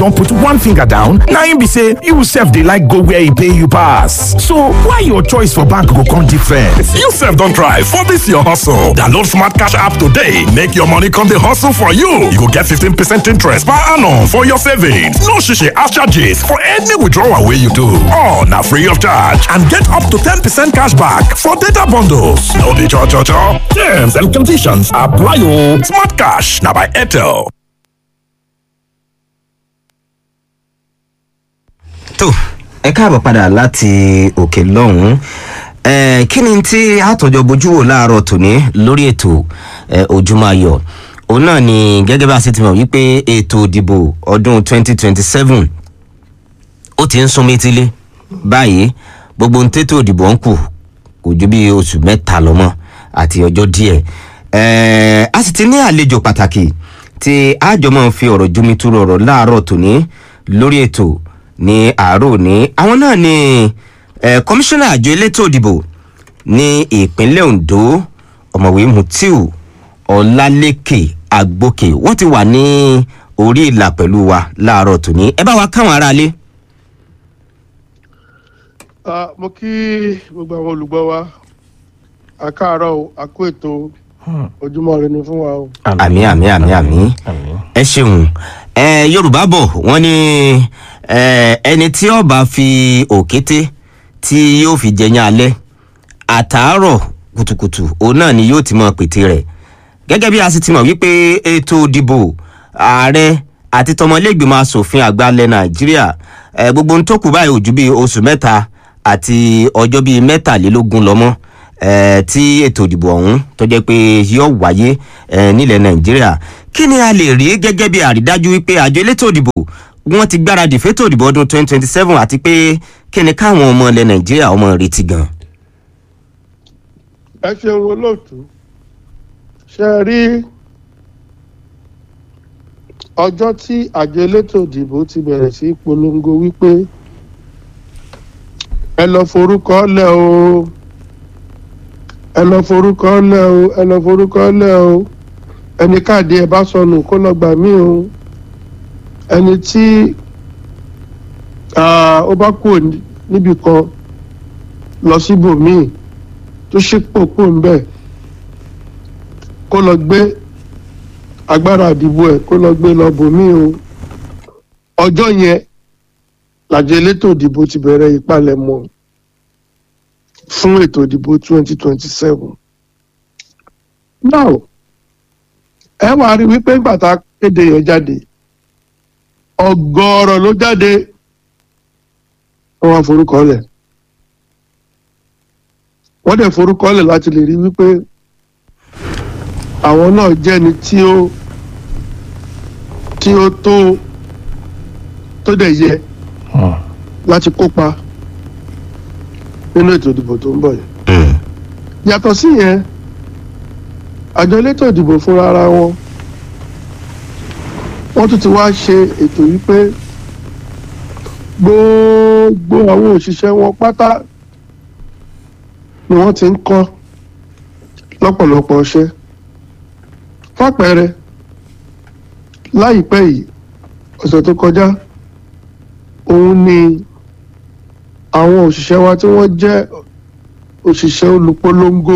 don put one finger down na im be say you sef dey like go where e pay you pass so why your choice for bank go come different. you sef don try for dis your hustle download smart cash app today make your money come dey hustle for you you go get 15 percent interest per annum for your savings no shishi ash charges for any withdrawal wey you do all na free of charge and get up to 10 percent cash back for data bundles no be cho cho cho terms and conditions apply o smart cash na by airtel. tó ẹ káàbọ̀ padà láti òkè lọ́hùn-ún Eh, kí ni tí àtọ̀jọ bójú wò láàárọ̀ tòní lórí ètò eh, ojúmọ́ ayọ̀ òun náà ni gẹ́gẹ́ bá a ṣe ti mọ̀ wípé ètò ìdìbò ọdún 2027 ó ti ń sún métílé báyìí gbogbo ohun tètò ìdìbò ń kù kò ju bí oṣù mẹ́ta lọ́mọ́ àti ọjọ́ díẹ̀ Eh, a sì ti ní àlejò pàtàkì tí àjọmọ́ fi ọ̀rọ̀ jomitoro ọ̀rọ̀ láàárọ̀ tòní lórí ètò ní àárọ̀ òní àwọn náà ni eh, kọmíṣánná àjọ elétò ìdìbò ní ìpínlẹ̀ ondo ọ̀mọ̀wé mutiu ọ̀làlẹ́kẹ̀ agbókè wọ́n ti wà ní orí ìlà pẹ̀lú wa láàárọ̀ tòní ẹ bá wa káwọn aráalé. Ah, mo kí gbogbo àwọn olùgbọ́ wa a káàárọ̀ o a kó ètò ojúmọ́ rẹ ni fún wa o. àmì àmì àmì àmì ẹ ṣeun ẹ yorùbá bọ̀ wọ́n ní ẹ, ẹni tí ọba fi òkété tí yóò fi jẹyàn alẹ́ àtàárọ̀ kùtùkùtù òun náà ni yóò ti mọ pété rẹ̀ gẹ́gẹ́ bí a sì ti mọ̀ wípé ètò ìdìbò ààrẹ àti tọmọlẹ́gbìmọ̀ asòfin àgbà ilẹ̀ nàìjíríà ẹ, gbogbo ohun tó kù báyìí ò ju bíi oṣù mẹ́ta àti ọjọ́ bíi mẹ́tàlélógún lọ́mọ́ eh, tí ètò ìdìbò ọ̀hún tó jẹ́ pé yóò wáyé eh, nílẹ̀ nàìjíríà kí ni a lè rí gẹ́gẹ́ bí àrídájú wípé àjọ elétò ìdìbò wọ́n ti gbáradì fétò ìdìbò ọdún 2027 àti pé kí ni káwọn ọmọ ilẹ̀ nàìjíríà ọmọ retí gan. ẹ ṣeun olóòtú ṣe é rí ọjọ́ tí àjọ elétò ìdìbò ti bẹ̀rẹ̀ sí í polongo wípé ẹ lọ forúkọ lẹ o ẹ lọ forúkọ lẹ o ẹ lọ forúkọ lẹ o ẹni káàdì ẹ bá sọnù kó lọ gbà mí o ẹni tí ah, ó bá kúrò ní- níbì kan lọ síbòmíì tó ṣípò kúrò ń bẹ̀ kó lọ gbé agbára àdìbò ẹ̀ kó lọ gbé lọ bòmíì o ọjọ́ yẹn làjọ elétò ìdìbò ti bẹ̀rẹ̀ ìpalẹ̀mọ́ fún ètò ìdìbò 2027. now ẹ wàá rí wípé nígbà tá a kéde yẹn jáde ọgọ́rọ̀ ló jáde wọ́n wá forúkọ lẹ̀ wọ́n dẹ̀ forúkọ lẹ̀ láti lè rí wípé àwọn náà jẹ́ni tí ó tí ó tó tó dẹ̀ yẹ láti kópa nínú ètò ìdìbò tó ń bọ̀ yìí. yàtọ̀ sí yẹn àjọ elétò ìdìbò fúnra ara wọn wọ́n tún ti wá ṣe ètò yìí pé gbogbo àwọn òṣìṣẹ́ wọn pátá ni wọ́n ti ń kọ́ lọ́pọ̀lọpọ̀ ọṣẹ́ fàpẹẹrẹ láìpẹ́ yìí ọ̀sẹ̀ tó kọjá òun ni àwọn òṣìṣẹ́ wa tí wọ́n jẹ́ òṣìṣẹ́ olùpolongo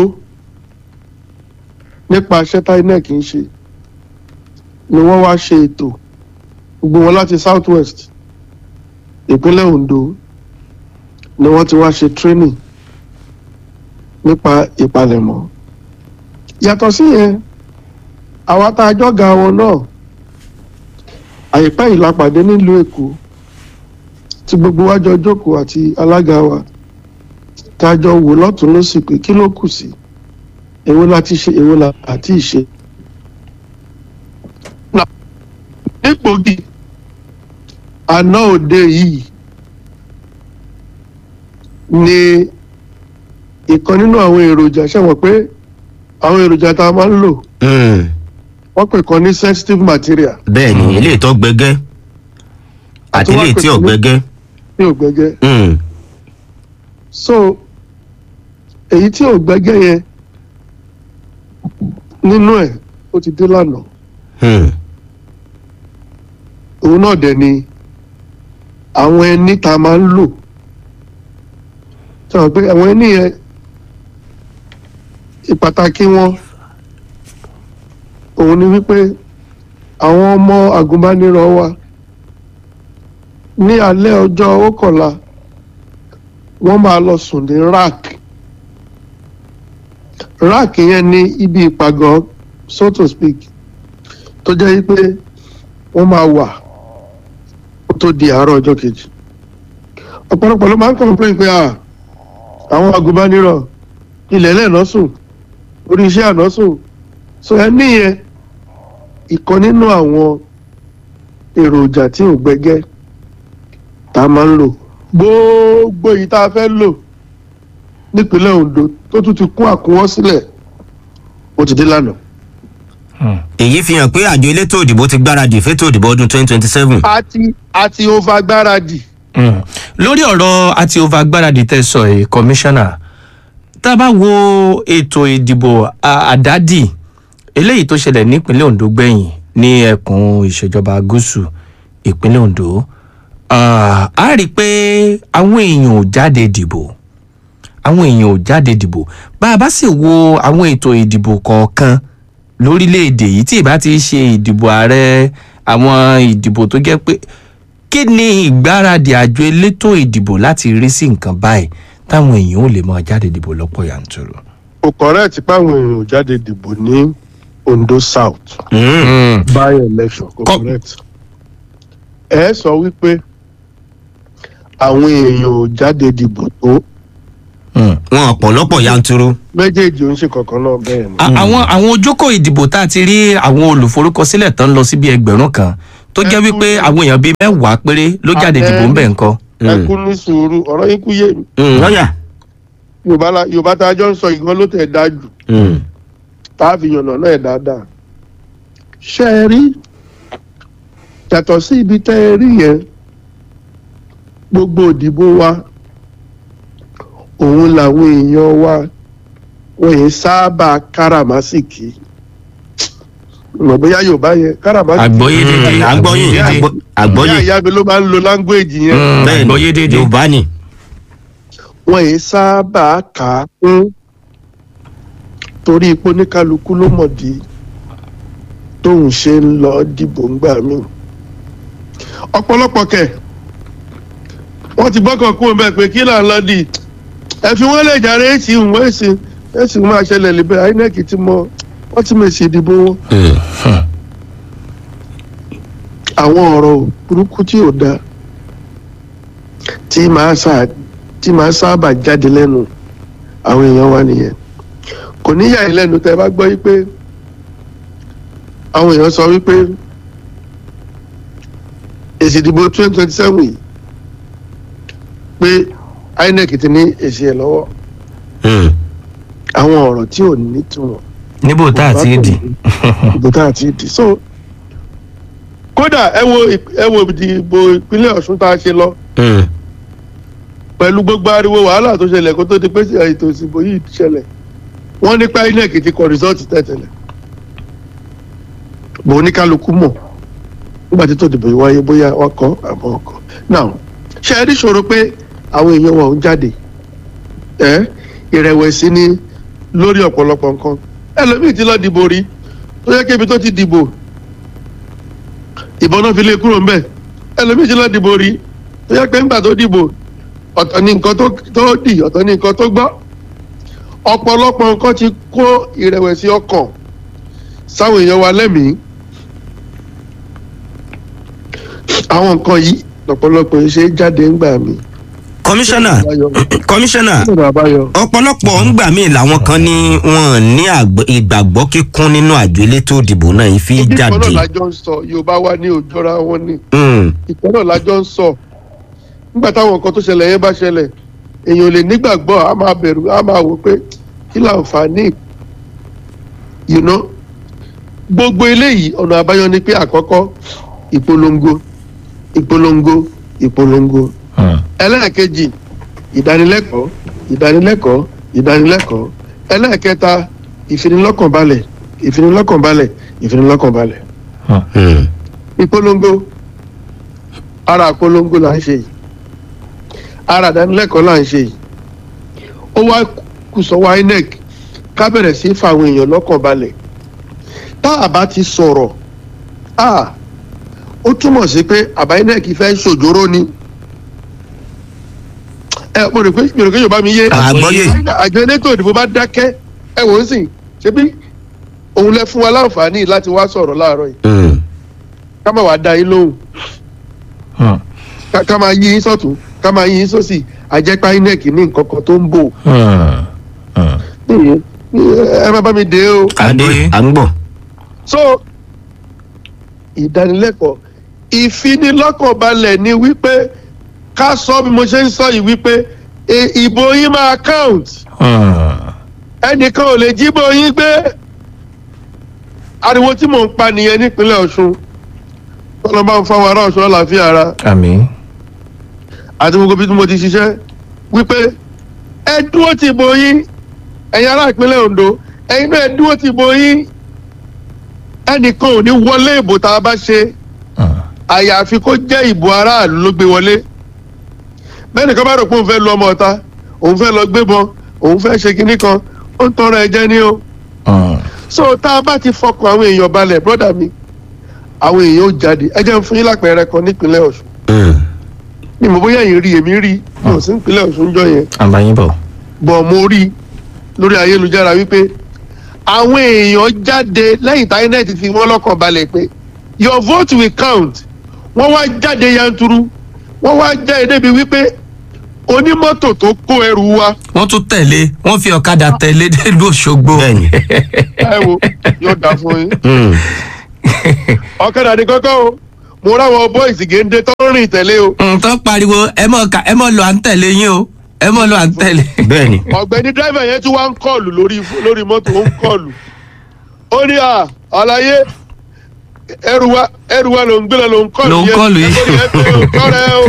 nípa iṣẹ́ tí inec ń ṣe ni wọ́n wá ṣe ètò gbogbo wọn láti south west ìpínlẹ̀ ondo ni wọ́n ti wá ṣe training nípa ìpalẹ̀mọ́ yàtọ̀ sí yẹn àwa tá a jọ́ga wọn náà àìpẹ́ yìí la pàdé nílùú èkó tí gbogbo wa jọ jókòó àti alága wa tá a jọ wò lọ́tún lọ́sì pé kí ló kù sí èwo la ti ṣe èwo la àti ìṣe. Now, nípògì àná òde yìí ni ìkan nínú àwọn èròjà ṣẹ̀wọ̀n pé àwọn èròjà tá a máa ń lò wọ́n pè kan ní sensitive material bẹ́ẹ̀ ni ilé ìtọ́ gbẹgẹ́ àti ilé tí ò gbẹgẹ́. ní ògbẹ́gẹ́ Mm. so èyí tí ògbẹ́gẹ́ yẹn nínú ẹ̀ ó ti dé lánàá Mm. òun náà dẹ̀ ni àwọn ẹni tá a máa ń lò sọ pé àwọn ẹni yẹn ìpàtàkì wọn òun ni wípé àwọn ọmọ agùnbánirọ̀ wa ní alẹ́ ọjọ́ ókànlá wọ́n máa lọ sùn ní rack rack yẹn ní ibi ìpàgọ́ so to speak tó jẹ́ wípé wọ́n máa wà kó tó di àárọ̀ ọjọ́ kejì ọ̀pọ̀lọpọ̀ ló máa ń complain pé à àwọn agùnbánirọ̀ ilẹ̀ lẹ́ẹ̀nà sùn orí iṣẹ́ àná sùn so ẹ níyẹn ìkan nínú àwọn èròjà tí ò gbẹgẹ́ tá a máa ń lò gbogbo èyí tá a fẹ́ lò nípínlẹ̀ Ondo tó tún ti kún àkúnwọ́ sílẹ̀ ó ti dé lánàá. èyí fi hàn pé àjọ elétò òdìbò ti gbáradì fétò òdìbò ọdún twenty twenty seven. a ti a ti over gbáradì. Mm. lórí ọ̀rọ̀ àti over gbáradì tẹ́ sọ ẹ̀ kọmíṣánná tá a bá wo ètò ìdìbò à- àdádì eléyìí tó ṣẹlẹ̀ nípínlẹ̀ Ondo gbẹ̀yìn ní ẹkùn ìṣèjọba gúúsù ìpínlẹ̀ Ondo ah, a rí i pé àwọn èèyàn ò jáde dìbò àwọn èèyàn ò jáde dìbò bá a bá sì wo àwọn ètò ìdìbò kọ̀ọ̀kan lórílẹ̀‐èdè yìí tí ìbá ti ṣe ìdìbò ààrẹ àwọn ìdìbò tó jẹ́ pé kí ni ìgbáradì àjọ elétò ìdìbò láti rí sí nǹkan báyìí táwọn èèyàn ò lè máa jáde dìbò lọ́pọ̀ yanturu. kò correct páwọn èèyàn ò jáde dìbò ní Ondo South by election kò Kọ- correct. ẹ sọ wípé àwọn èèyàn ò jáde dìbò tó wọn ọ̀pọ̀lọpọ̀ yanturu. méjèèjì ò ń ṣe kankan náà bẹ́ẹ̀ ni. A- àwọn àwọn ojókòó ìdìbò tá a ti rí àwọn olùforúkọsílẹ̀ tán lọ sí bíi ẹgbẹ̀rún kan tó jẹ́ wípé àwọn èèyàn bíi mẹ́wàá péré ló jáde dìbò ń bẹ̀ ńkọ́. ẹ kú ní sùúrù ọ̀rọ̀ yín kú yé mi lọ́yà. Yorùbá la- Yorùbá tá a jọ ń sọ ìgbọ́n ló tẹ̀ dáa jù tá a fi yànnà náà ẹ̀ dáadáa. ṣé ẹ rí yàtọ̀ sí ibi tẹ́ ẹ rí yẹn gbogbo òdìbò wa òun làwọn èèyàn wa wọ́n yẹn sábà káràmásìkì mọ̀ bóyá Yorùbá yẹn káràmásìkì àgbọ́yé dédé àgbọ́yé àgbọ́- àgbọ́yé ìyá ìyá mi ló máa ń lo láńgbéèjì yẹn Mm, bẹ́ẹ̀ àgbọ́yé ni dédé. yorùbá ni. wọ́n yẹn sábà kà á kún torí ipò oníkálukú ló mọ̀ di tóun ṣe ń lọ dìbò ńgbà míì ọ̀pọ̀lọpọ̀ kẹ̀ wọ́n ti gbọ́kàn kú bẹ́ẹ̀ pé kí là ń lọ di ẹ fi wọ́n lè jàre èsì ìwọ̀n èsì èsì máa ṣẹlẹ̀ lébẹ̀ INEC ti mọ wọ́n ti mèsì ìdìbò wọn. àwọn ọ̀rọ̀ burúkú tí ò dáa tí màá sá tí màá sábà jáde lẹ́nu àwọn èèyàn wa nìyẹn kò ní yà í lẹ́nu tẹ́ ẹ bá gbọ́ wípé àwọn èèyàn sọ wípé èsì ìdìbò twenty twenty seven yìí pé INEC ti ní èsì ẹ̀ lọ́wọ́ àwọn ọ̀rọ̀ tí ò nítumọ̀ níbo tá a ti dì. ìbò tá a ti dì so kódà ẹ wo ìp- ẹ wo ìdìbò ìpínlẹ̀ Ọ̀ṣun tá a ṣe lọ pẹ̀lú gbogbo ariwo wàhálà tó ṣẹlẹ̀ kó tó di pé ètò ìsìnbó yìí ṣẹlẹ̀ wọ́n ní pé INEC ti kọ rìsọ́ọ̀tì tẹ̀tẹ̀lẹ̀ bò oníkálukú mọ̀ nígbà tí tó dìbò yìí wáyé bóyá wọ́n kọ́ àbọ̀ ọkọ̀ now ṣe é rí ṣòro pé àwọn èèyàn wọn ò ń jáde ẹ ìrẹ̀wẹ̀sì ni lórí ọ̀pọ̀lọpọ̀ nǹkan ẹlòmíì ti lọ dìbò rí tó yẹ kébi tó ti dìbò ìbọn náà fi lé kúrò ńbẹ̀ ẹlòmíì ti lọ dìbò rí tó yẹ pé ńgbà tó dìbò ọ̀tọ̀ ni nǹkan tó tó dì ọ̀tọ̀ ni nǹkan tó gbọ́ ọ̀pọ̀lọpọ̀ nǹkan ti kó ìrẹ̀wẹ̀sì ọkàn sáwọn èèyàn wa lẹ́mìí àwọn nǹkan yìí lọ́pọ̀lọpọ̀ ṣe é jáde ńgbà mí. kọmíṣánná kọmíṣánná ọ̀nà àbáyọ. ọ̀pọ̀lọpọ̀ ńgbà míì làwọn kan ní wọn ní àgbẹ̀- ìgbàgbọ́ kíkún nínú àjọ elétò ìdìbò náà yìí fi ìkan náà jáde. lájọ ń sọ yorùbá wa ní òjọra wọn ní Mm, ìkan náà lájọ ń sọ nígbà táwọn nǹkan tó ṣẹlẹ̀ yẹn bá ṣẹlẹ̀ èèyàn ò lè nígbàgbọ́ a máa bẹ̀rù a máa wò pé kí láǹfààní you know gbogbo eléyìí ọ̀nà àbáyọ ni pé àkọ́kọ́ ìpolongo ìpolongo ìpolongo ẹlẹ́ẹ̀kejì ìdánilẹ́kọ̀ọ́ ìdánilẹ́kọ̀ọ́ ìdánilẹ́kọ̀ọ́ ẹlẹ́ẹ̀kẹta ìfinilọ́kànbalẹ̀ ìfinilọ́kànbalẹ̀ ìfinilọ́kànbalẹ̀ mm. ìpolongo ara àpolongo là ń ṣe yìí ara àdánilẹ́kọ̀ọ́ là ń ṣe yìí ó wá kù sọ́wọ́ inec ká bẹ̀rẹ̀ sí í fa àwọn èèyàn lọ́kàn balẹ̀ tá a bá ti sọ̀rọ̀ a ó túmọ̀ sí pé àbá inec fẹ́ ṣòjóró ni ẹ mo rò pé mi rò pé yorùbá mi yé àgbọ́yé àjọ elétò ìdìbò bá dákẹ́ ẹ wò ó sì ṣebí òun lẹ fún wa láǹfààní láti wá sọ̀rọ̀ láàárọ̀ yìí Mm. ká má wàá da yín lóhùn Hmm. ká ká máa yí yín sọ̀tún ká máa yí yín sósì àjẹpá inec ní nǹkan kan tó ń bò Hmm. Hmm. nìyẹn ẹ má bá mi dé o. adé à ń gbọ̀. so ìdánilẹ́kọ̀ọ́ ìfinilọ́kànbalẹ̀ ni wípé ká sọ bí mo ṣe ń sọ yìí wípé e- ìbò yín máa count Hmm. ẹnìkan ò lè jíbò yín gbé ariwo tí mò ń pa nìyẹn nípínlẹ̀ ọ̀ṣun tọ́lọ́ bá ń fáwọn ará ọ̀ṣun àlàáfíà ara àmì. àti gbogbo bí mo ti ṣiṣẹ́ wípé ẹ dúró ti bò yín ẹ̀yin ará ìpínlẹ̀ ondo ẹ̀yin náà ẹ dúró ti bò yín ẹnìkan ò ní wọlé ìbò tá a bá ṣe Hmm. àyàfi kó jẹ́ ìbò aráàlú ló gbé wọlé bẹ́ẹ̀ nìkan bá rò pé òun fẹ́ lu ọmọ ọ̀ta òun fẹ́ lọ gbébọn òun fẹ́ ṣe kinní kan ó ń tọrọ ẹ̀jẹ̀ ni o Hmm. so tá a bá ti fọkàn àwọn èèyàn balẹ̀ brọ́dà mi àwọn èèyàn ó jáde ẹ jẹ́ ń fún yín lápẹẹrẹ kan nípínlẹ̀ ọ̀ṣun Mm. ni mo bóyá yín rí èmi rí mi ò sí nípínlẹ̀ ọ̀ṣun jọ yẹn àbáyínbọ̀. bọ̀ mo rí lórí ayélujára wípé àwọn èèyàn jáde lẹ́yìn tá inec fi wọ́n lọ́kàn balẹ̀ pé your vote will count wọ́n wá jáde yanturu wọ́n wá jáde débi wípé onímọ́tò tó kó ẹrù wa wọ́n tún tẹ̀lé wọ́n fi ọ̀kadà tẹ̀lé délùú òṣogbo. bẹ́ẹ̀ni. ẹ wo yóò dà fún yín Mm. ọ̀kadà ní kọ́kọ́ o mo ráwọn boys géńdé tó ń rìn tẹ̀lé o nǹkan pariwo ẹ mọ̀ ká ẹ mọ̀ lọ à ń tẹ̀lé yín o ẹ mọ̀ lọ à ń tẹ̀lé. bẹ́ẹ̀ni. ọ̀gbẹ́ni dírẹ́fà yẹn tún wá ń kọlù lórí lórí mọ́tò ó ń kọlù ó ní à àlàyé ẹrù wa ẹrù wa ló ń gbé lọ ló ń kọlù Ló ń kọlù yìí. ẹgbẹ́ yẹn pé ó kọ́rẹ́ o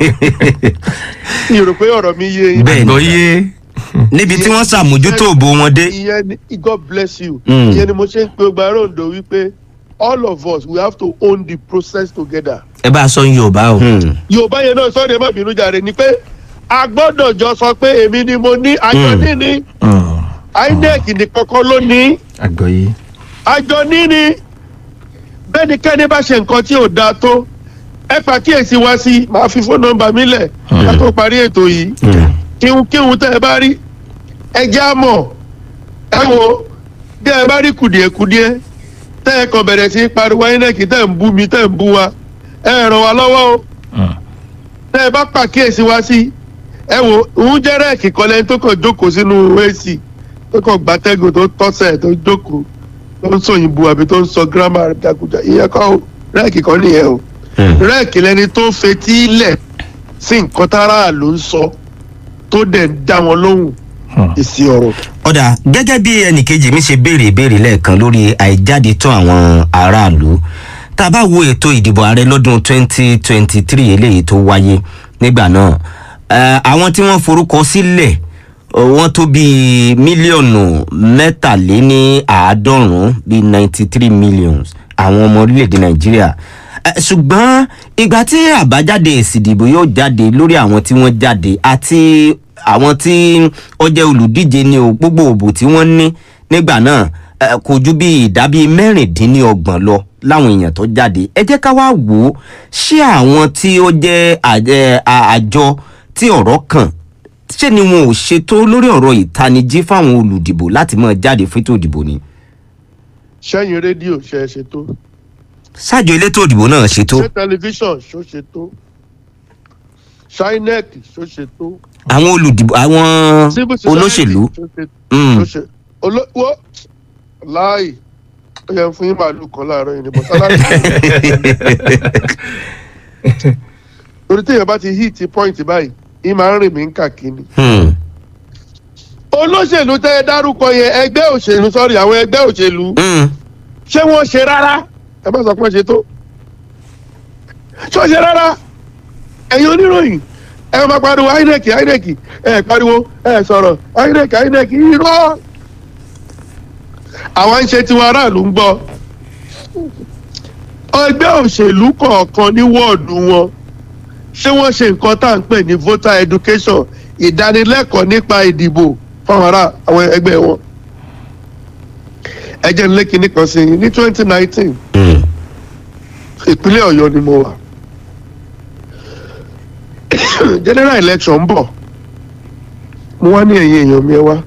mi ò rò pé ọ̀rọ̀ mi yé yín Bẹ́ẹ̀ni. àgbọ̀yé. níbi tí wọ́n ṣàmójútó òbò wọn dé. ìyẹn ni god bless you Mm. ìyẹn ni mo ṣe ń pe ọgbà rondo wípé all of us we have to own the process together ẹ bá a sọ yorùbá o. Mm. yorùbá yẹn náà sọ́ọ́ de má bínú jàre ni pé a gbọ́dọ̀ jọ sọ pé èmi ni mo ní àjọ Mm. níní Hmm. inec nìkan kọ́ ló ní àgbọ̀yé. àjọ níní bẹ́nikẹ́ni bá ṣe nǹkan tí ò dáa tó ẹ pàkíyèsí wá sí màá fi fóònù nọ́mbà mi lẹ̀ ká tó parí ètò yìí Mm. kíhun kíhun tẹ́ ẹ bá rí ẹ já mọ̀ ẹ wo bí ẹ bá rí kùdìẹ̀kùdìẹ̀ tẹ́ ẹ kàn bẹ̀rẹ̀ sí í pariwo inec tẹ́ ẹ ń bú mi tẹ́ ẹ ń bú wa ẹ ràn wá lọ́wọ́ o Hmm. tẹ́ ẹ bá pàkíyèsí wá sí ẹ wo òun jẹ́ rẹ́ẹ̀kì kan lẹ́ni tó kàn jókòó sínú ac tó kàn gbàtẹ́gùn tó tọ́sẹ̀ tó jókòó tó ń sọ òyìnbó àbí tó ń sọ gírámà jàgùjà ìyẹn kọ́ o rẹ́ẹ̀kì kan nìyẹn o Mm. rẹ́ẹ̀kì lẹni tó fetí lẹ̀ sí nǹkan tára ló ń sọ tó dẹ̀ ń dá wọn lóhùn Hmm. èsì ọ̀rọ̀. ọ̀dà gẹ́gẹ́ bí ẹnìkejì mi ṣe béèrè ìbéèrè lẹ́ẹ̀kan lórí àìjáde tó àwọn aráàlú tá a bá wo ètò ìdìbò ààrẹ lọ́dún 2023 eléyìí tó wáyé nígbà náà eh, àwọn tí wọ́n forúkọ sílẹ̀ eh, wọ́n tó bíi mílíọ̀nù mẹ́tàléní àádọ́rùn-ún bíi 93 millions àwọn ọmọ orílẹ̀-èdè nàìjíríà Eh, ṣùgbọ́n ìgbà tí àbájáde èsì ìdìbò yóò jáde lórí àwọn tí wọ́n jáde àti àwọn tí ó jẹ́ olùdíje ní o gbogbo òbò tí wọ́n ní nígbà náà eh, kò ju bí ìdá bíi mẹ́rìndínlọ́gbọ̀n lọ láwọn èèyàn tó jáde ẹ jẹ́ ká wá wò ó ṣé àwọn tí ó jẹ́ àjẹ- à- àjọ tí ọ̀rọ̀ kàn ṣé ni wọn ò ṣètò lórí ọ̀rọ̀ ìtanijí fáwọn olùdìbò láti máa jáde fún ètò ìdìbò ni sẹ́yìn rédíò ṣe é ṣe tó ṣáàjọ elétò ìdìbò náà ṣètò ṣé tẹlifíṣàn ṣó ṣe tó ṣáínẹ́ẹ̀k ṣó ṣe tó àwọn olùdìbò àwọn civil society olóṣèlú ṣó ṣe Mm. ṣó ṣe olówó láàyè ó yẹ fún yín màálù kan láàárọ̀ yìí ni bọ́ sálárì torí téèyàn bá ti hit point báyìí yín máa ń rìn mí ń kàkíní. Hmm. olóṣèlú tẹ́ ẹ dárúkọ yẹn ẹgbẹ́ òṣèlú sọ́rí àwọn ẹgbẹ́ òṣèlú Hmm. ṣé wọ́n ṣe rárá ẹ má sọ pé wọ́n ṣe tó ṣé wọ́n ṣe rárá ẹ̀yin oníròyìn ẹ máa pariwo inec inec ẹ pariwo ẹ sọ̀rọ̀ inec inec irọ́ àwọn ń ṣe tiwọn aráàlú ń gbọ́ ẹgbẹ́ òṣèlú kọ̀ọ̀kan ní wọ́ọ̀dù wọn ṣé wọ́n ṣe nǹkan tá à ń pè ní voter education ìdánilẹ́kọ̀ọ́ nípa ìdìbò fáwọn ará àwọn ẹgbẹ́ wọn ẹ jẹ́ nílé kinní kan sí i ní twenty nineteen Mm. ìpínlẹ̀ ọ̀yọ́ ni mo wà general election ń bọ̀ mo wá ní ẹ̀yìn èèyàn mi ẹ wá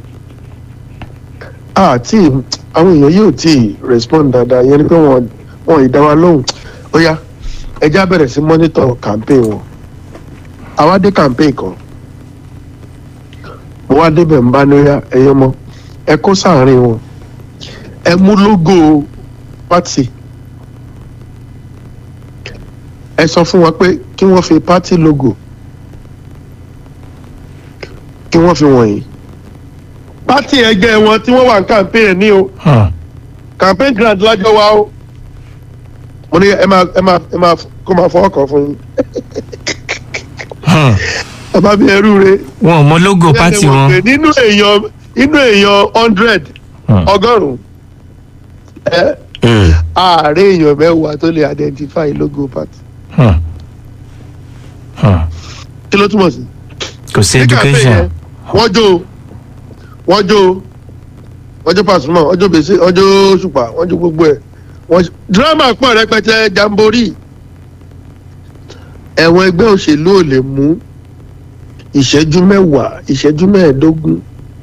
àti àwọn èèyàn yóò tí ì respond dáadáa yẹn ni pé wọn wọn ì dá wa lóhùn ó yá ẹjẹ́ á bẹ̀rẹ̀ sí monitor campaign wọn àwa dé campaign kan mo wá débẹ̀ ń bá ní ó yá ẹ̀yọ́ mọ́ ẹ kó sáàárín wọn ẹ mú logo party ẹ sọ fún wọn pé kí wọ́n fi party logo kí wọ́n fi wọ̀nyí party ẹgbẹ́ wọn tí wọ́n wà ní campaign ní o Hmm. campaign grant lájọ wa o mo ní ẹ máa ẹ máa ẹ máa kó máa fọwọ́ kàn fún yín Hmm. ẹ bá bí ẹrú re wọn ò mọ logo pátì wọn. pé nínú èèyàn nínú èèyàn hundred Hmm. ọgọ́rùn-ún ẹ Mm. ààrẹ èèyàn mẹ́wàá tó lè identify logo party Hmm. Hmm. kí ló túmọ̀ sí. kò sí Ní campaign education. yẹn, wọ́n jó wọ́n jó wọ́n jó Pasuma wọ́n jó bèsè wọ́n jó Òṣùpá wọ́n jó gbogbo ẹ̀ wọ́n dírámà pọ̀ rẹpẹtẹ jamboree ẹ̀wọ̀n ẹgbẹ́ òṣèlú ò lè mú ìṣẹ́jú mẹ́wàá ìṣẹ́jú mẹ́ẹ̀ẹ́dógún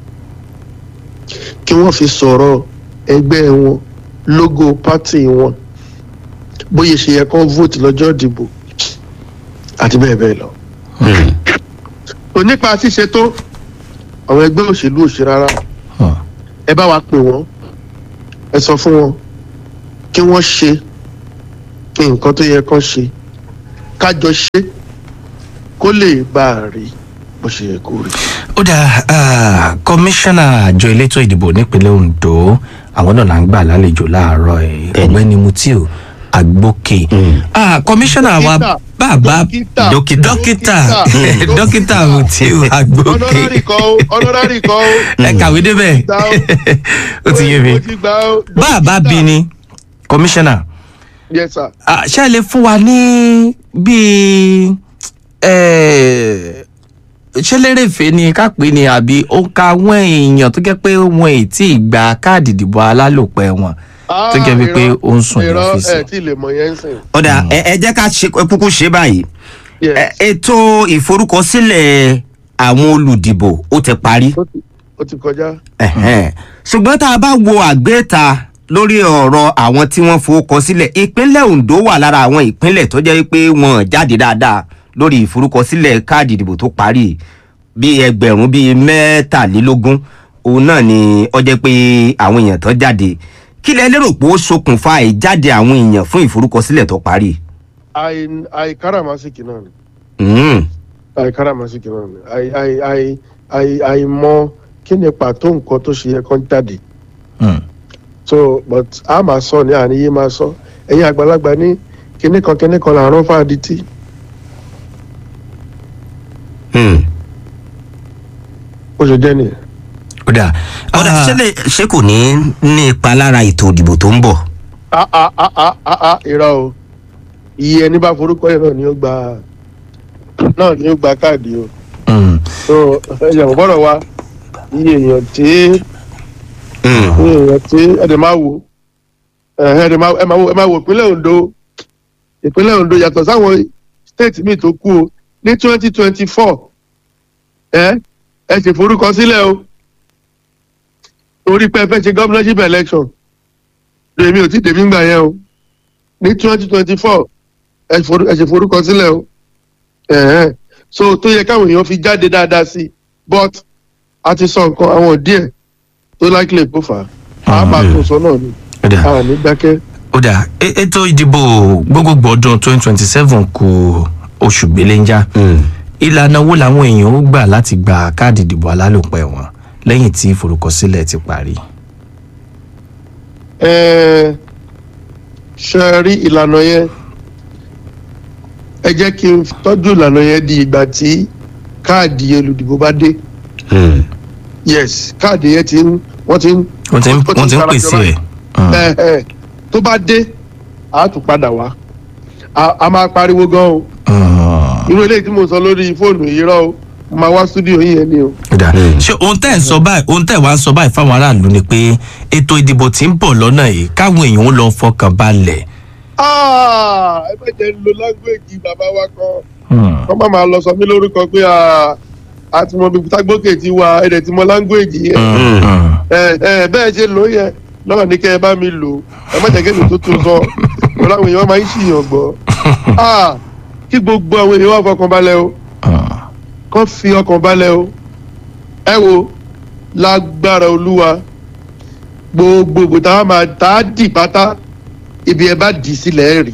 kí wọ́n fi sọ̀rọ̀ ẹgbẹ́ wọn logo party wọn bóyá ṣe yẹ kó vote lọ́jọ́ ìdìbò àti bẹ́ẹ̀ bẹ́ẹ̀ lọ Mm. onípa ṣíṣe tó àwọn ẹgbẹ́ òṣèlú òṣè rárá Hmm. ẹ bá wa pè wọ́n ẹ sọ fún wọn kí wọ́n ṣe nǹkan tó yẹ kán ṣe kájọ ṣe kó lè bá a rí bó ṣe yẹ kó rí. ó dà ah, kọmíṣánná àjọ elétò ìdìbò nípínlẹ̀ ondo àwọn náà là ń gbà lálejò láàárọ̀ ẹ̀ Bẹ́ẹ̀ni. ọ̀gbẹ́ni mutiu agbókè Mm. Ah, kọmíṣánná wa Dókítà. bàbá Dókítà. dókítà Dókítà. dókítà mutiu agbókè ọ̀nọ́rárì kan ó ọ̀nọ́rárì kan ó. ẹ kàwé débẹ̀ Gbà ó. ó ti yé mi ó ti gbà ó. bàbá Dókítà. bí ni kọmíṣánná yes sir. Ah, ṣé ẹ lè fún wa ní bíi eh, ṣé lérèfé ni ká pè ní àbí ó ka àwọn èèyàn tó jẹ́ pé wọn ì tí ì gba káàdì ìdìbò alálòpẹ́ wọn tó jẹ́ wípé irọ́, ó ń sùn ní irọ́, ọ́fíìsì. ẹ tí ì lè mọ̀ yẹn ń sìn. ọ̀dà ẹ ẹ jẹ́ ká ṣe kúkú ṣe báyìí Yes. Ẹ- ètò ìforúkọsílẹ̀ àwọn olùdìbò ó ti parí Ó ti- ó ti kọjá. Ẹ̀hẹ́n. ṣùgbọ́n tá a bá wo àgbéta lórí ọ̀rọ̀ àwọn tí wọ́n forúkọ sílẹ̀ ìpínlẹ̀ ondo wà lára àwọn ìpínlẹ̀ tó jẹ́ pé wọ́n jáde dáadáa lórí ìforúkọsílẹ̀ káàdì ìdìbò tó parí bíi ẹgbẹ̀rún bíi mẹ́tàlélógún òun náà ni ó jẹ́ pé àwọn èèyàn tó jáde kí lẹ lérò pé ó ṣokùnfà ìjáde àwọn èèyàn fún ìforúkọsílẹ̀ tó parí. àì àì káràmásìkì náà ni. Mm. àì káràmásìkì náà ni. àì àì àì àì àì mọ kí ni pàtó nǹkan tó ṣe yẹ kán jáde. Hmm. so but a máa sọ ní àníyé máa sọ ẹ̀yin àgbàlagbà ní kinní kan kinní kan làárọ̀ fáaditì. Mm. ó ṣe jẹ́ nìyẹn. ó dà ọ̀dà Ah, ṣé lè- ṣé kò ní ní ipa lára ètò ìdìbò tó ń bọ̀. a a a a a a irọ́ o iye ẹni bá forúkọ yẹn náà ni ó gba náà ni ó gba káàdì o hmm. so ẹ̀yàn kò gbọ́dọ̀ wá iye èèyàn tí Mm. iye èèyàn tí ẹ̀dẹ̀ máa wò ẹ̀hẹ́ ẹ̀dẹ̀ máa ẹ máa wò ẹ máa wò ìpínlẹ̀ Ondo ìpínlẹ̀ Ondo yàtọ̀ sáwọn state míì tó kú o ní twenty twenty four ẹ ẹ ṣe forúkọ sílẹ̀ o torí pé ẹ fẹ́ ṣe governorship election lèmi ò tí tèmi gbà yẹn o ní twenty twenty four ẹ forú- ẹ ṣe forúkọ sílẹ̀ o ẹ̀hẹ́n so tó yẹ káwọn èèyàn fi jáde dáadáa sí i but a ti sọ nǹkan àwọn díẹ̀ tó likely kó fà á a máa tún sọ náà ni ó dà a ní dákẹ́. ó dà E- ètò ìdìbò gbogbogbò ọdún twenty twenty seven kù oṣù gbéléńjà Mm. ìlànà wo làwọn èèyàn ó gbà láti gba káàdì ìdìbò alálòpẹ́ wọn lẹ́yìn tí ìforúkọsílẹ̀ ti parí. Ẹ, ṣe rí ìlànà yẹn ẹ jẹ́ kí n tọ́jú ìlànà yẹn di ìgbà tí káàdì olùdìbò bá dé Mm. yes káàdì yẹn ti ń wọ́n ti ń wọ́n ti ń ó ti wọ́n ti ń sarajọ pèsè báyìí. ẹ̀. Hmm. ẹ ẹ tó bá dé a tún padà wá a a máa pariwo gan o Hmm. irú eléyìí tí mo sọ lórí fóònù yìí rọ o máa wá stúdíò yìí yẹn ni o. Kódà, ṣé ohun tẹ́ ẹ̀ ń sọ báyìí ohun tẹ́ ẹ̀ wá ń sọ báyìí fáwọn aráàlú ni pé ètò ìdìbò tí ń bọ̀ lọ́nà yìí káwọn èèyàn ó lọ fọkàn balẹ̀. Ah, ẹ bẹ́ẹ̀ jẹ́ ń lo lágbèjì bàbá wa kan kọ́ má máa lọ sọ mí lórúkọ pé ah, a ti mọ bíi tágbókè ti wà ẹ̀dẹ̀ ti mọ lágbèjì yẹn ẹ ẹ bẹ́ẹ̀ ṣe lò ó yẹn lọ́wọ́ ní kẹ́ ẹ bá mi lò ẹ má jẹ́ kémi tó tún sọ ọ̀rọ̀ àwọn èèyàn máa ń ṣìyàn gbọ́ Ah, kí gbogbo àwọn èèyàn wà fọkàn balẹ̀ o kọ́ fi ọkàn balẹ̀ o ẹ wo lágbára olúwa gbogbo ìbò tá a máa tá a dì pátá ibi ẹ bá dì í sílẹ̀ ẹ̀ rí.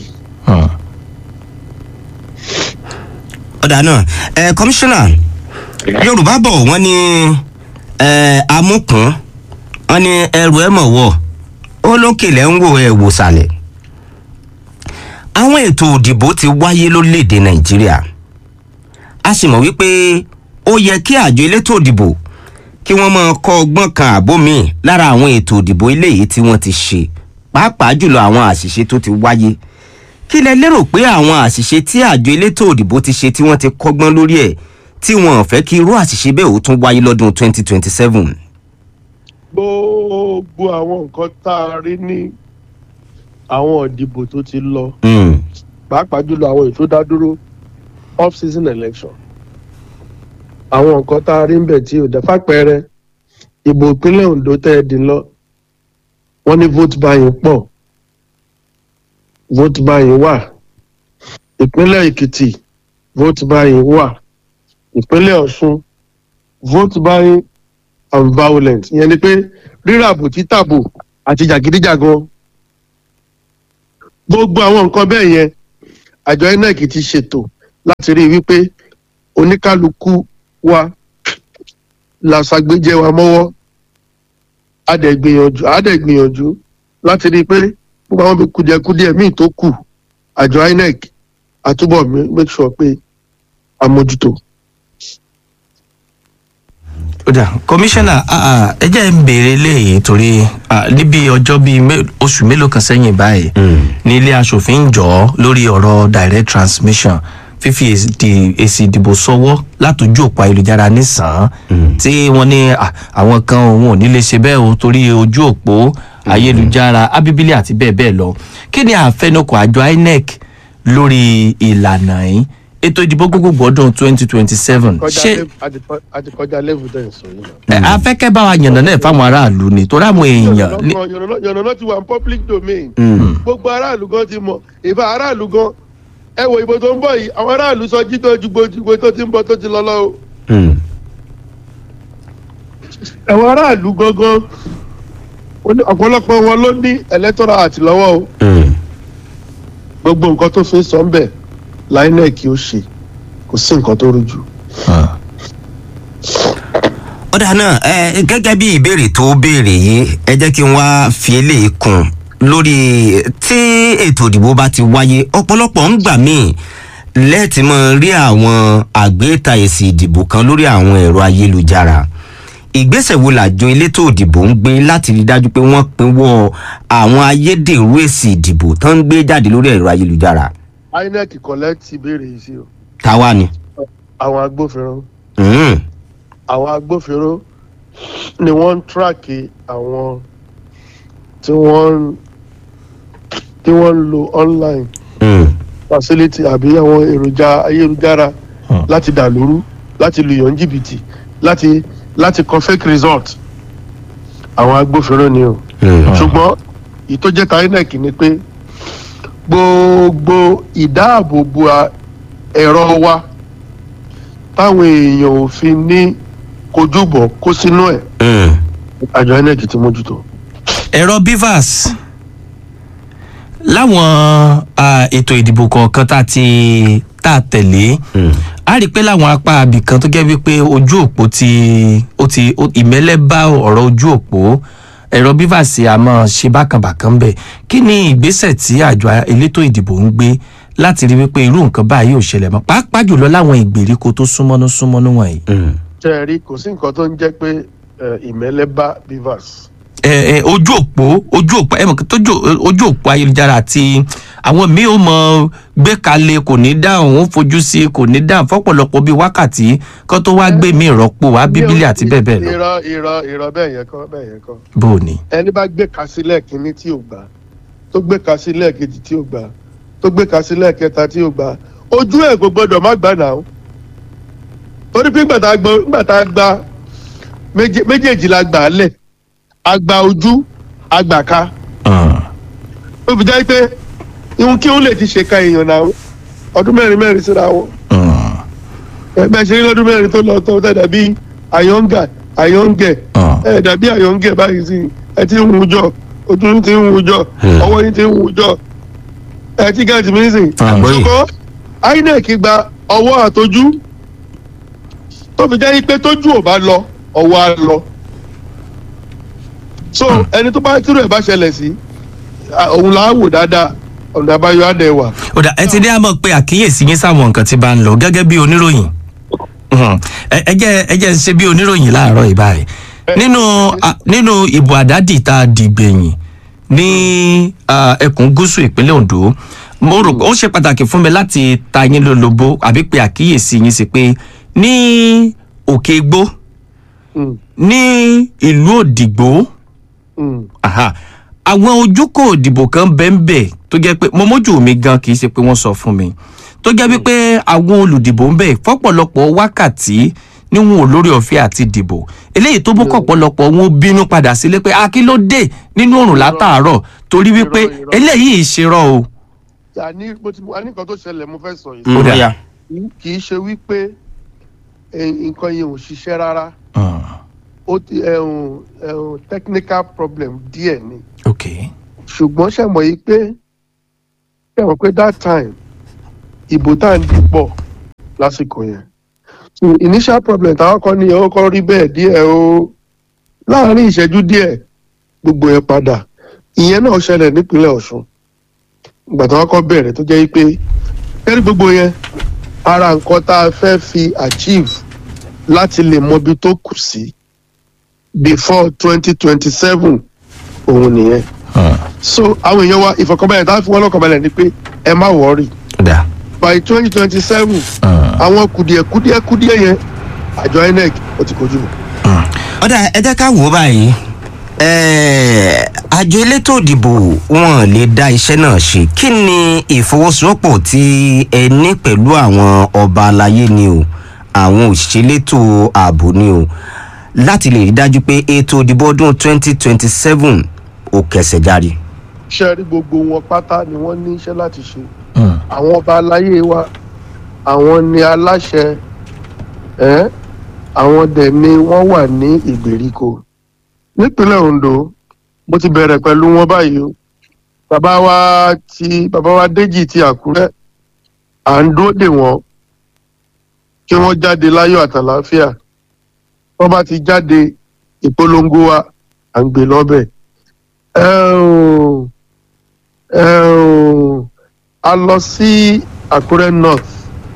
ọ̀dà náà ẹ kọmíṣánná yorùbá bọ̀ wọ́n ní ẹ amúkùn wọ́n ní ẹrù ẹ̀ mọ̀ wọ̀ ó lókè lẹ́ ń wò ẹ̀ wò sàlẹ̀ àwọn ètò òdìbò ti wáyé lórílẹ̀‐èdè nàìjíríà a sì mọ̀ wípé ó yẹ kí àjọ elétò òdìbò kí wọ́n máa kọ́ ọgbọ́n kan àbó míì lára àwọn ètò òdìbò eléyìí tí wọ́n ti ṣe pàápàá jùlọ àwọn àṣìṣe tó ti wáyé kí lẹ lérò pé àwọn àṣìṣe tí àjọ elétò òdìbò ti ṣe tí wọ́n ti kọ́gbọ́n lórí ẹ̀ tí wọn ò fẹ́ kí irú àṣìṣe bẹ́ẹ̀ ó tún wáyé lọ́dún 2027. gbogbo àwọn nǹkan tá a rí ní àwọn ìdìbò tó ti lọ Mm, pàápàá jùlọ àwọn ètò dádúró off season election àwọn nǹkan tá a rí ń bẹ̀ tí ò dá fàpẹẹrẹ ìbò ìpínlẹ̀ ondo tẹ́ ẹ dín lọ wọ́n ní vote buying pọ̀ vote buying wà ìpínlẹ̀ èkìtì vote buying wà ìpínlẹ̀ ọ̀ṣun vote buying and violence ìyẹn ni pé ríràbò títàbò àti jàgídíjàgan gbogbo àwọn nǹkan bẹ́ẹ̀ yẹn àjọ inec ti ṣètò láti rí i wípé oníkálukú wa la ṣàgbéjẹ wa mọ́wọ́ adẹ̀gbìyànjú adẹ̀gbìyànjú láti rí i pé gbogbo àwọn bí kùdìẹ̀kudìẹ̀ míì tó kù àjọ inec àtúbọ̀ mi- make sure pé àmójútó. kódà kọmíṣánná ah, ah, ẹ jẹ́ ń béèrè léyìí torí ah, níbi ọjọ́ bíi mé- oṣù mélòó kan sẹ́yìn báyìí ní ilé asòfin ń jọ ọ́ lórí ọ̀rọ̀ direct transmission fífi èsì èsì ìdìbò sọwọ́ látòjú òpó ayélujára nísàn tí wọ́n ní ah, àwọn kan òun ò ní lè ṣe bẹ́ẹ̀ o torí ojú òpó ayélujára abíbílì àti bẹ́ẹ̀ bẹ́ẹ̀ lọ kí ni àfẹnukò àjọ inec lórí ìlànà yìí ètò ìdìbò gbogbogbò ọdún twenty twenty seven ṣé àti kọjá level tẹ̀ ń sọ yìí náà. ẹ afẹ́kẹ́ bá wa yànnà náà fáwọn aráàlú ni torí àwọn èèyàn ní- yànnàná ti wà ní public domain gbogbo aráàlú gan ti mọ ìbá aráàlú gan ẹ wo ìbò tó ń bọ̀ yìí àwọn aráàlú sọ jí tó ju gbogbo tó ti ń bọ̀ tó ti lọ lọ o mm, àwọn aráàlú gangan ó ní- ọ̀pọ̀lọpọ̀ wọn ló ní electoral àti lọ́wọ́ o mm. gbogbo nǹkan tó fi ń sọ ń bẹ̀ linec ó ṣe kò sí nǹkan tó rújú. ọ̀dà náà ẹ gẹ́gẹ́ bí ìbéèrè tó béèrè yìí ẹ jẹ́ kí n wá fi eléyìí kún lórí tí ètò ìdìbò bá ti wáyé ọ̀pọ̀lọpọ̀ ń gbà míì lẹ́ẹ̀tì mọ́ rí àwọn àgbéta èsì ìdìbò kan lórí àwọn ẹ̀rọ ayélujára ìgbésẹ̀ wo làjọ elétò ìdìbò ń gbé láti rí dájú pé wọ́n pinwọ́ àwọn ayédèrú èsì ìdìbò tó ń gbé jáde lórí ẹ̀rọ ayélujára inec collect ìbéèrè yìí sí o táwa ni. àwọn agbófinró Mm, àwọn agbófinró ni wọ́n ń tíráàkì àwọn tí wọ́n ń tí wọ́n ń lo online mm, facility àbí àwọn èròjà ayélujára láti dà lóru láti lu yàn jìbìtì láti láti kọ fake result àwọn agbófinró ni o mm. ṣùgbọ́n èyí tó jẹ́ ta inec ni pé gbogbo ìdáàbòbò a- ẹ̀rọ wa táwọn èèyàn ò fi ní kojúbọ̀ kó sínú ẹ̀ Mm. àjọ inec ti mójútó. ẹ̀rọ bivas láwọn ah, ètò ìdìbò kọ̀ọ̀kan tá a ti tá a tẹ̀lé Mm. a rí i pé láwọn apá abìkan tó jẹ́ wípé ojú òpó ti ó ti ó- ìmẹ́lẹ́ bá ọ̀rọ̀ ojú òpó ẹ̀rọ bivas a máa ṣe bákànbàkàn bẹ̀ kí ni ìgbésẹ̀ tí àjọ elétò ìdìbò ń gbé láti rí wípé irú nǹkan báyìí ò ṣẹlẹ̀ mọ́ pàápàá jùlọ láwọn ìgbèríko tó súnmọ́nú súnmọ́nú wọ̀nyí. Mm. ṣe é rí kò sí nǹkan tó ń jẹ́ pé eh, ìmẹ́lẹ́ bá bivas ẹ ẹ ojú òpó ojú òpó ẹ mọ̀ kí tójú ojú òpó ayélujára àti àwọn míì ò mọ gbé kalẹ̀ kò ní dáhùn ó fojú sí i kò ní dáhùn fọ́pọ̀lọpọ̀ bíi wákàtí kó tó wá gbé mi ìrọ́pò wá bíbélì àti bẹ́ẹ̀ bẹ́ẹ̀ lọ irọ́ irọ́ irọ́ bẹ́ẹ̀ yẹn kọ́ bẹ́ẹ̀ yẹn kọ́ bó o ní. ẹni bá gbé ka sílẹ̀ kínní tí ò gbà tó gbé ka sílẹ̀ kejì tí ò gbà tó gbé ka sílẹ̀ kẹta tí ò gbà ojú ẹ̀ kò gbọdọ̀ má gbà náà torí pé ńgbà tá a gbọ́ ńgbà tá a gba méje- méjèèjì la gbà á lẹ̀ a gba ojú a gbà ká ó fi jẹ́ pé ihun kí òun lè ti ṣèkà èèyàn náà ọdún mẹ́rin mẹ́rin síra wọn ẹgbẹ́ ṣe ní lọ́dún mẹ́rin tó lọ tó tẹ̀ dàbí àyọ̀ǹgà àyọ̀ǹgẹ̀ ẹ dàbí àyọ̀ǹgẹ̀ báyìí sí ẹ ti ń wùjọ ojú yín ti ń wùjọ ọwọ́ yín ti ń wùjọ ẹ ti gẹ́gẹ́ mi sìn. Àgbọ́yé. ṣùgbọ́n inec gba ọwọ́ àtọjú tó fi jẹ́ pé tójú ò bá lọ ọwọ́ á lọ. so ẹni tó bá tírò ẹ̀ bá ṣẹlẹ̀ sí à, òun là á wò dáadáa ọ̀nà àbáyọ á dẹ̀ wà. ó dà ẹ ti dé àmọ́ pé àkíyèsí yín sáwọn nǹkan tí bá ń lọ gẹ́gẹ́ bí oníròyìn Mhm. ẹ ẹ jẹ́ ẹ jẹ́ ń ṣe bí oníròyìn láàárọ̀ yìí báyìí nínú a- nínú ìbò àdádì tá a dìgbẹ̀yìn ní ah, ẹkùn gúúsù ìpínlẹ̀ ondo mo rò pé ó ṣe pàtàkì fún mi láti ta yín lólobó àbí pé àkíyèsí yín sí pé ní òkè igbó Mm, ní ìlú òdìgbò mm. aha àwọn ojúkò òdìbò kan bẹ́ẹ̀nbẹ́ẹ̀ tó jẹ́ pé mo mójú mi gan kì í ṣe pé wọ́n sọ fún mi tó jẹ́ wípé àwọn olùdìbò ń bẹ̀ fọ́pọ̀lọpọ̀ wákàtí níwọ̀n olórí ọ̀fẹ́ àti dìbò eléyìí tó mú kọ̀pọ̀lọpọ̀ wọn bínú padà sílé pé akílódé nínú òrùn látàárọ̀ torí wípé Irọ́, irọ́. eléyìí ṣerọ́ o. àní mo ti àní nǹkan tó ṣẹlẹ̀ mo fẹ́ sọ yìí ó dà. dà kì í ṣe wípé eh, nǹkan yẹn ò ṣiṣẹ́ rárá ó ti ẹ̀hún ẹ̀hún technical problem díẹ̀ ni ok ṣùgbọ́n ṣe mọ̀ yìí pé ṣe mọ̀ pé that time ìbò tá à ń dìpọ̀ lásìkò yẹn so initial problem táwọn kọ́ ni ó kọ́ rí bẹ́ẹ̀ díẹ̀ o láàárín ìṣẹ́jú díẹ̀ gbogbo ẹ̀ padà ìyẹn náà ṣẹlẹ̀ nípínlẹ̀ ọ̀ṣun ìgbà táwọn kọ́ bẹ̀rẹ̀ tó jẹ́ pé kẹ́rí gbogbo yẹn ara nǹkan tá a fẹ́ fi achieve láti lè mọ ibi tó kù sí before twenty twenty seven òun nìyẹn so àwọn èèyàn wa ìfọkànbalẹ̀ tá a fi wọ́n lọ́kànbalẹ̀ ni pé ẹ má wọ́ọ̀rì ó dà by twenty twenty seven àwọn kùdìẹ̀kùdìẹ̀ kùdìẹ̀ yẹn àjọ inec ó ti kojú lọ. ọ̀dà ẹ jẹ́ ká wò ó báyìí Ẹ̀ẹ́, àjọ elétò ìdìbò wọn lè dá iṣẹ́ náà ṣe kí ni ìfọwọ́sowọ́pọ̀ tí ẹ ní pẹ̀lú àwọn ọba aláyé ni o àwọn òṣìṣẹ́ elétò ààbò ni o láti lè rí dájú pé ètò ìdìbò ọdún 2027 ò kẹsẹ̀ járe. iṣẹ́ rí gbogbo wọn pátá ni wọ́n ní iṣẹ́ láti ṣe àwọn ọba aláyé wa àwọn ni aláṣẹ ẹ́ àwọn dẹ̀ ni wọ́n wà ní ìgbèríko nípínlẹ̀ ondo mo ti bẹ̀rẹ̀ pẹ̀lú wọn báyìí o bàbá wa ti bàbá wa déjì ti àkúrẹ́ à ń dúró dè wọ́n kí wọ́n jáde láyọ̀ àtàláfíà wọ́n bá ti jáde ìpolongo wa à ń gbé lọ́bẹ̀ ẹ ò ẹ ò a lọ sí àkúrẹ́ north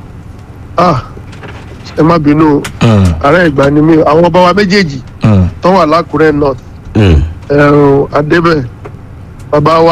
ah ẹ má bínú o ààrẹ ìgbà ni mí o. àwọn ọba wa méjèèjì tó wà lákúrẹ́ north Mm. ẹ ò adébẹ̀ bàbá wa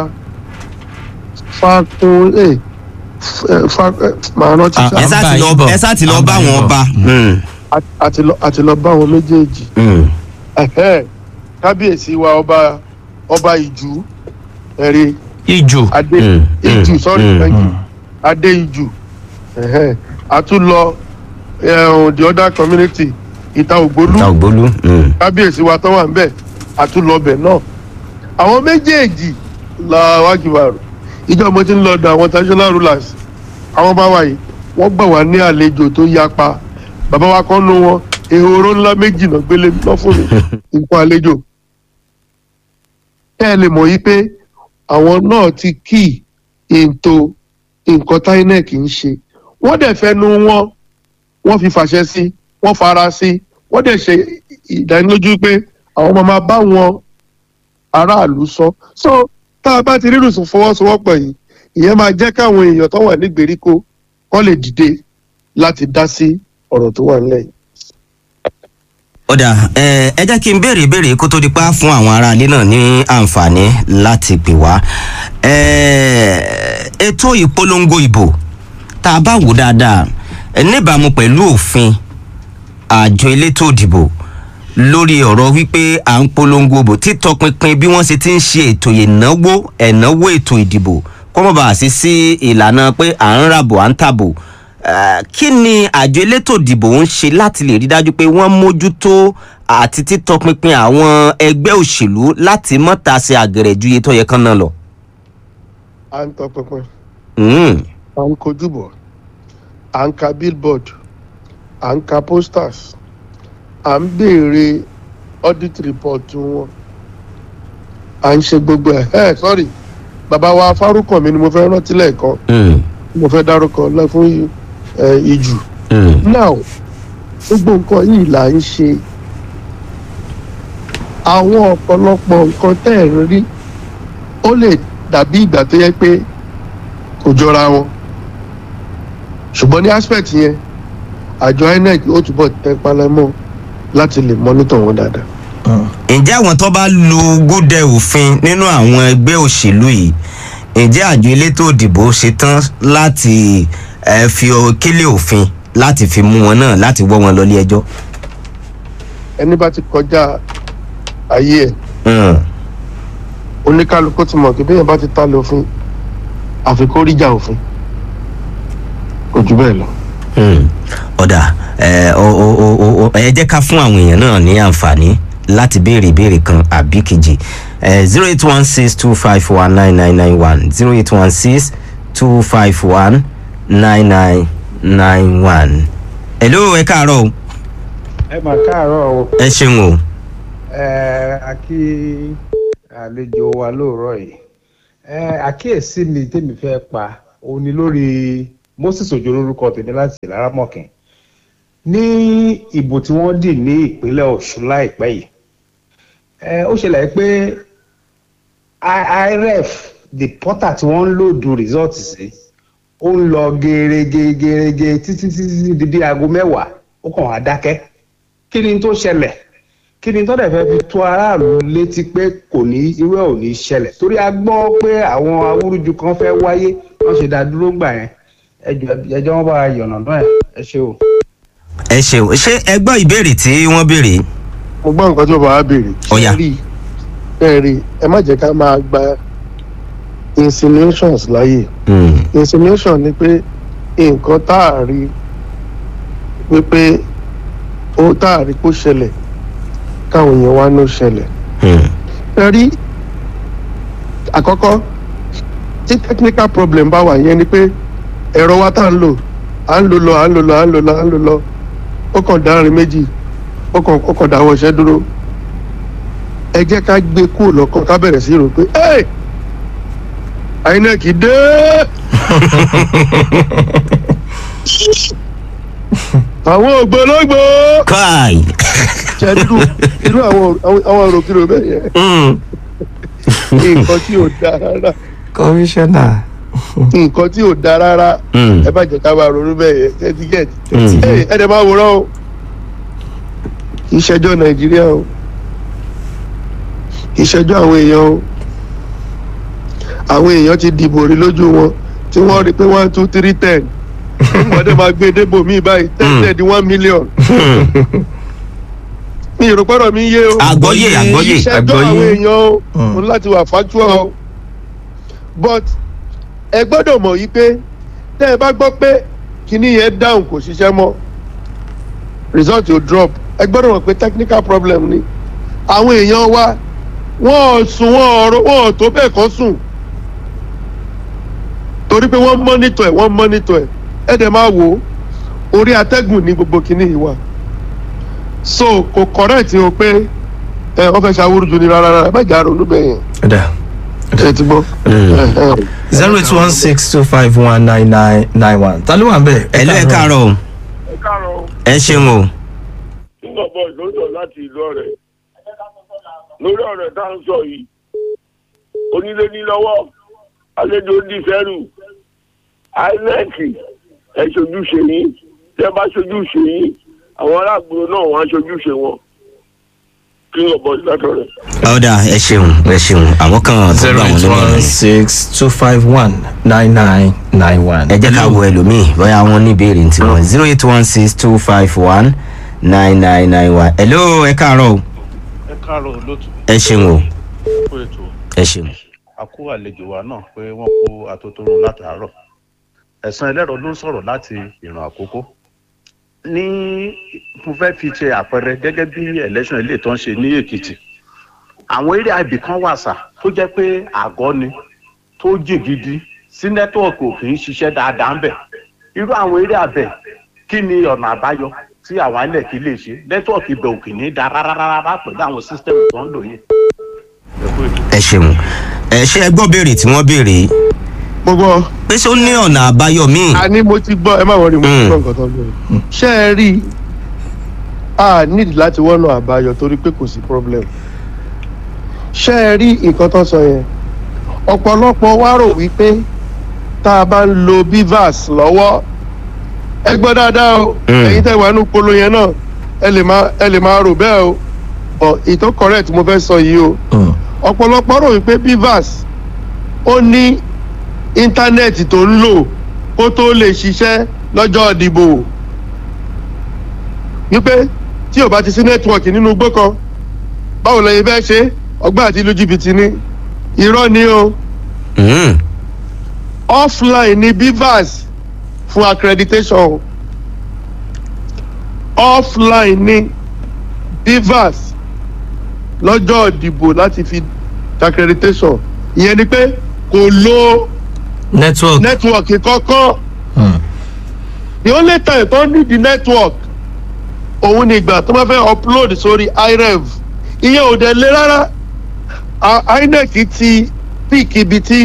fakun ẹ fa ẹ màá rántí Ah, sá ẹ sá ti lọ ẹ sá ti lọ bá wọn ọba. Mm. àti lọ àti lọ bá wọn méjèèjì Mm. ẹhẹ kábíyèsí wa ọba ọba ìjú ẹrí ìjù adé Mm, ìjú mm, sorry mm, thank you adé ìjú ẹhẹ àtúlọ ẹhùn the other community ìta ògbólú ta ògbólú. Mm. kábíyèsí wa tó wà ń bẹ àtúlọbẹ náà àwọn méjèèjì la wájúbàrò ìjọ mo ti ń lọ dọ̀ àwọn traditional rulers àwọn bá wà yìí wọ́n gbà wá ní àlejò tó yapa bàbá wa kan nu wọn ehoro ńlá méjì náà gbélé lọ fún mi nǹkan àlejò kẹ́ ẹ lè mọ̀ yìí pé àwọn náà ti kí ètò nǹkan tí inec ń ṣe wọ́n dẹ̀ fẹnu wọn wọ́n fi fàṣẹ sí wọ́n fara sí wọ́n dẹ̀ ṣe ìdánilójú pé àwọn máa máa bá wọn aráàlú sọ so tá a bá ti rírun sùn fọwọ́sowọ́pọ̀ yìí ìyẹn máa jẹ́ káwọn èèyàn tó wà ní gbèríko kọ́ lè dìde láti dá sí ọ̀rọ̀ tó wà nílẹ̀ yìí. ọ̀dà ẹ ẹ jẹ́ kí n béèrè ìbéèrè kó tó di pa fún àwọn aráalé náà ní àǹfààní láti pè wá ẹ ètò ìpolongo ìbò tá a bá wò dáadáa ẹ níbàámu pẹ̀lú òfin àjọ elétò ìdìbò lórí ọ̀rọ̀ wípé à ń polongo ìbò títọpinpin bí wọ́n ṣe ti ń ṣe ètò ìnáwó ẹ̀náwó ètò ìdìbò kọ́mọ̀bà sí sí ìlànà pé à ń ràbò à ń tàbò Eh, kí ni àjọ elétò ìdìbò ń ṣe láti lè rí dájú pé wọ́n mójútó àti títọpinpin àwọn ẹgbẹ́ òṣèlú láti mọ́ta ṣe àgẹ̀rẹ̀ ju iye tó yẹ kán náà lọ. à ń tọpinpin Mm, à ń kojú bọ̀ à ń ka billboard à ń ka posters à ń béèrè audit report wọn à ń ṣe gbogbo ẹ̀ ẹ́ sorry bàbá wa fárúkàn mi ni mo fẹ́ rántí lẹ́ẹ̀kan mm, mo fẹ́ dárúkọ lọ fún ẹ, ìjù mm, now gbogbo nǹkan yìí là ń ṣe àwọn ọ̀pọ̀lọpọ̀ nǹkan tẹ́ ẹ̀ ń rí ó lè dàbí ìgbà tó yẹ pé kò jọra wọn ṣùgbọ́n ní aspect yẹn àjọ inec ó túbọ̀ tẹ́ palẹ́mọ́ láti lè monitor wọn dáadáa. ǹjẹ́ àwọn tó bá lu gúdẹ òfin nínú àwọn ẹgbẹ́ òṣèlú yìí ǹjẹ́ àjọ elétò ìdìbò ṣetán láti eh, fi ọ- kélé òfin láti fi mú wọn náà láti wọ́ wọn lọ ilé ẹjọ́. ẹni bá ti kọjá ayé ẹ̀ Mm, oníkálukú ti mọ̀ pé bẹ́ẹ̀ bá ti ta lófin àfikún ríjà òfin kò jù bẹ́ẹ̀ lọ. mm. ọ̀dà ẹ ọ- ọ- ọ- ọ- ọ- ẹ jẹ́ ká fún àwọn èèyàn náà ní àǹfààní láti béèrè ìbéèrè kan àbí kejì zero eight one six two five one nine nine nine one zero eight one six two five one nine nine nine one. hello ẹ káàárọ̀ o ẹ mà káàárọ̀ o ẹ ṣeun o ẹ a kí àlejò wa lóòrọ̀ yìí ẹ àkíyèsí mi tèmi fẹ́ pa òun ni lórí moses ojo lórúkọ tèmi láti ìlaramọ̀kìn ní ìbò tí wọ́n dì ní ìpínlẹ̀ ọ̀ṣun láìpẹ́ yìí ẹ ó ṣẹlẹ̀ pé I- iref the portal tí wọ́n ń lòdù result sí ó ń lọ gerege gerege títí títí di bí aago mẹ́wàá ó kàn wá dákẹ́ kí ni tó ṣẹlẹ̀ kí ni tó dẹ̀ fẹ́ fi tó aráàlú létí pé kò ní irú ẹ̀ ò ní ṣẹlẹ̀ torí a gbọ́ pé àwọn awúrúju kan fẹ́ wáyé wọ́n ṣe dá dúró gbà yẹn ẹjọ́ ẹjọ́ wọn bá wa yọ̀nà náà ẹ ṣe o. ẹ ṣeun ṣé ẹ gbọ́ ìbéèrè tí wọ́n béèrè mo gbọ́ nǹkan tí bàbá wa béèrè. Ọ̀yà. rí ẹ rí ẹ má jẹ́ ká máa gba insinuations láàyè Mm, insinuation ni pé nǹkan tá a rí wípé ó tá a rí kó ṣẹlẹ̀ káwọn èèyàn wá ní ó ṣẹlẹ̀. mm, ẹ rí àkọ́kọ́ tí technical problem bá wà yẹn ni pé ẹ̀rọ wa tá à ń lò à ń lò lọ à ń lò lọ à ń lò lọ à ń lò lọ ó kàn dárin méjì ó kàn ó kàn dáwọ́ iṣẹ́ dúró ẹ jẹ́ ká gbé kúrò lọ́kàn ká bẹ̀rẹ̀ sí rò pé ẹ́ inec dé àwọn ògbólógbò káì ṣe irú irú àwọn àwọn òròkìrò bẹ́ẹ̀ yẹn Mm, nǹkan tí ò dáa rárá kọmíṣánná nǹkan tí ò dáa rárá mm, ẹ bá jẹ ká máa ronú bẹ́ẹ̀ yẹn thirty get Mm. ẹ ẹ dẹ̀ máa wòrán o kì í ṣẹjọ́ nàìjíríà o kì í ṣẹjọ́ àwọn èèyàn o àwọn èèyàn ti dìbò rí lójú wọn tí wọ́n rí pé one two three ten wọ́n dẹ̀ máa gbé débò míì báyìí ten Mm. ten di one million mi ò rò pẹ́rọ mi yé o àgbọ́yé àgbọ́yé ìṣẹ́jọ́ àgbọ́yé. àwọn èèyàn o Mm. mo ní láti wà factual o but ẹ gbọ́dọ̀ mọ̀ yìí pé tẹ́ ẹ bá gbọ́ pé kinní yẹn down kò ṣiṣẹ́ mọ́ result yóò drop ẹ gbọ́dọ̀ mọ̀ pé technical problem ni àwọn èèyàn wa wọ́n ò sùn wọ́n ò rò wọ́n ò tó bẹ́ẹ̀ kọ́ sùn torí pé wọ́n monitor ẹ̀ wọ́n monitor ẹ̀ ẹ̀ dẹ̀ máa wò ó orí atẹ́gùn ní gbogbo kinní yìí wà so kò correct o pé ẹ wọ́n fẹ́ ṣàwúrú ju ni rárá rárá bẹ́ẹ̀ jà ronú bẹ́ẹ̀ yẹn ọ̀dà ṣe ti gbọ́. Mm. zero eight one six two five one nine nine nine one ta ló wà ń bẹ̀. ẹ lọ ẹ káàárọ̀ o ẹ káàárọ̀ ẹ ṣeun o nígbà bọ́ọ̀ ló ń sọ láti ìlú ọ̀rẹ́ lórí ọ̀rẹ́ tá à ń sọ yìí onílé ní lọ́wọ́ àlejò ń di fẹ́rù inec ẹ ṣojúṣe yín tẹ bá ṣojúṣe yín àwọn aláàgbò náà wọn á ṣojúṣe wọn king of boys látọ̀rẹ̀. ọ̀dà ẹ ṣeun ẹ ṣeun àwọn kan tó zero gbà wọn eight nínú one rẹ̀. six two five one nine nine nine one. ẹ jẹ́ ká wo ẹlòmíì bóyá wọn ní ìbéèrè tí wọ́n zero eight one six two five one nine nine nine one. hello ẹ káàárọ̀ o ẹ káàárọ̀ olóòtú ẹ ṣeun o fún ètò ẹ ṣeun. àkó àlejò wa náà pé wọ́n kó atótóró látàárọ̀ ẹ̀sán ẹlẹ́rọ ló ń sọ̀rọ̀ láti ìràn àkókò ní mo fẹ́ fi ṣe àpẹẹrẹ gẹ́gẹ́ bí election ilé tó ń ṣe ní èkìtì àwọn eré àbí kan wà sà tó jẹ́ pé àgọ́ ni tó jì gidi sí nẹ́tíwọ̀kì ò kì í ṣiṣẹ́ dáadáa ń bẹ̀ irú àwọn eré àbẹ̀ kí ni ọ̀nà àbáyọ tí àwọn ilẹ̀ kì í lè ṣe nẹ́tíwọ̀kì ibẹ̀ ò kì í ní da rárá rárá pẹ̀lú àwọn sísítẹ́mù tó ń lò yẹn. ẹ kú ètò. ẹ ṣeun ẹ ṣe ẹ gbọ́ béèrè tí wọ́n béèrè yìí mo gbọ́ pé ṣé ó ní ọ̀nà àbáyọ míì. àní mo ti gbọ́ ẹ má wọrí mo ti Mm. gbọ́ nǹkan tó ń bẹ̀rẹ̀ ṣé ẹ rí i a nídìí láti wọ́nà àbáyọ torí pé kò sí problem ṣé ẹ rí nǹkan tó sọ yẹn ọ̀pọ̀lọpọ̀ wá rò wípé tá a bá ń lo bivas lọ́wọ́ ẹ gbọ́ dáadáa o Mm. ẹ̀yin tẹ́ wà nínú polo yẹn náà ẹ lè máa ẹ lè máa rò bẹ́ẹ̀ o ọ̀ ìtọ́ correct mo fẹ́ sọ yìí o ọ̀pọ̀lọpọ̀ rò wípé bivas ó ní íńtánẹ́ẹ̀tì tó ń lò kó tó lè ṣiṣẹ́ lọ́jọ́ ìdìbò wípé tí ò bá ti sí nẹ́tíwọ̀kì nínú igbó kan báwo lẹ́yìn fẹ́ ṣe ọgbà àti ìlú jìbìtì ni irọ́ ni o Mm. offline ni bivas fún accreditation offline ni bivas lọ́jọ́ ìdìbò láti fi accreditation ìyẹn ni pé kò lo network. nẹ́tíwọ̀kì kankan Hmm. the only time tó need the network òun ni ìgbà tó bá fẹ́ upload sórí irev ìyẹn ò dẹ̀ lé rárá A- inec ti pick ibi tí